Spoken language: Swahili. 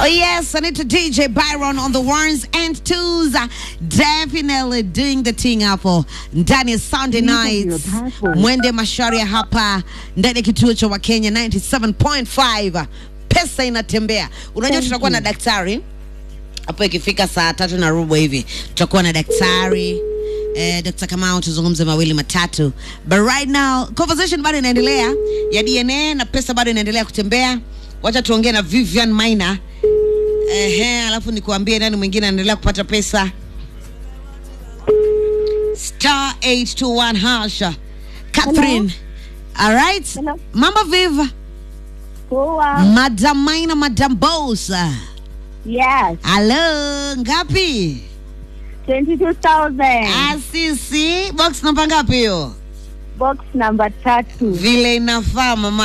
Oh yes, I need to DJ Byron on the ones and twos. Uh, Definitely doing the thing hapo ndani ya Sunday nights. Mwende Masharia hapa ndani ya kituo cha Wakenya 97.5. Pesa inatembea. Unajua tutakuwa na daktari hapo ikifika saa tatu na robo hivi tutakuwa na daktari eh, Dr. Kamau tuzungumze mawili matatu, but right now conversation bado inaendelea ya DNA na pesa bado inaendelea kutembea. Wacha tuongee na Vivian Maina ehe, alafu nikuambie nani mwingine anaendelea kupata pesa. Star 821 hasha Catherine. All right. Hello. Mambo viva. Poa. Madam Maina, Madam Bosa. Yes. Hello, ngapi? 22,000. Asisi, box namba ngapi hiyo? Box number tatu. Vile inafaa mama.